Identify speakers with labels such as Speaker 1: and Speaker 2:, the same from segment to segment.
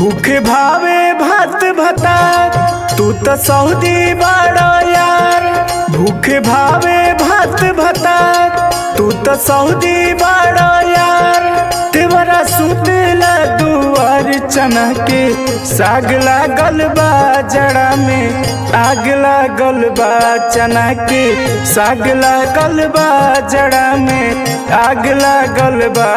Speaker 1: भूखे भावे भात भता तू तो सऊदी बड़ा यार भूखे भावे भात भता तू तो सऊदी बड़ा यार तेवरा सुतेला दुआर चना के साग लागल बा जड़ा में आग लागल बा चना के साग लागल बा जड़ा में आग लागल बा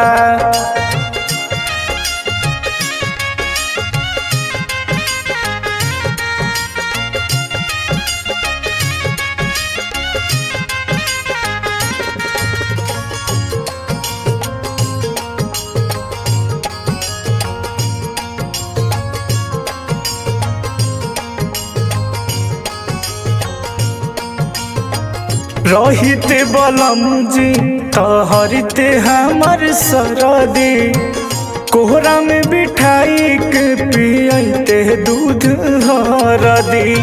Speaker 1: रहिते बलम जी तहरिते हमर सरदी कोहरा में बिठाई के पियते दूध हरदी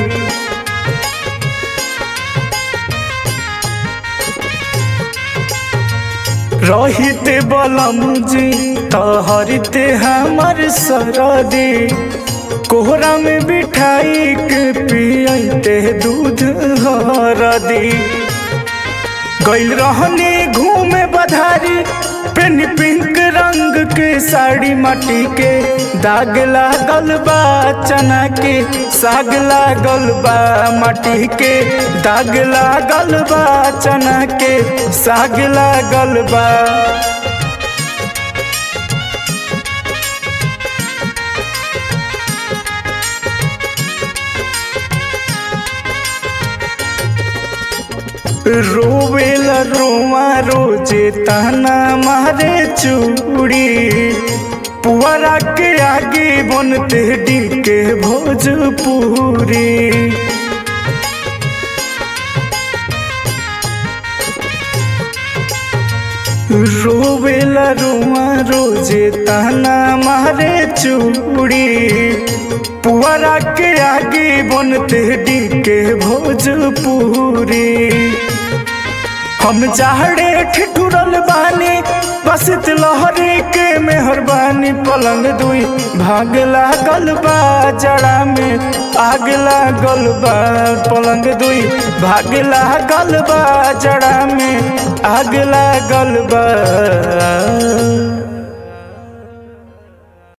Speaker 1: रहिते बलम जी तहरिते हमर सरदी कोहरा में बिठाई के पियते दूध हरदी गैल रहने घूमे बधारी पेन पिंक रंग के साड़ी माटी के दाग लागल बा चना के साग लागल बा माटी के दाग लागल बा चना के साग लागल बा रोवेला रोमा रोजे ताना मारे चूड़ी पुअरा के आगे बनते डीके भोजपुरी रोवेला रोमा रोजे ताना मारे चूड़ी पुअरा के आगे बनते डीके भोजपुरी हम जाड़े ठिठुरल बानी बसित लहरी के मेहरबानी पलंग दुई भाग लागल बा जड़ा में आग लागल बा पलंग दुई भाग लागल बा जड़ा में आग लागल बा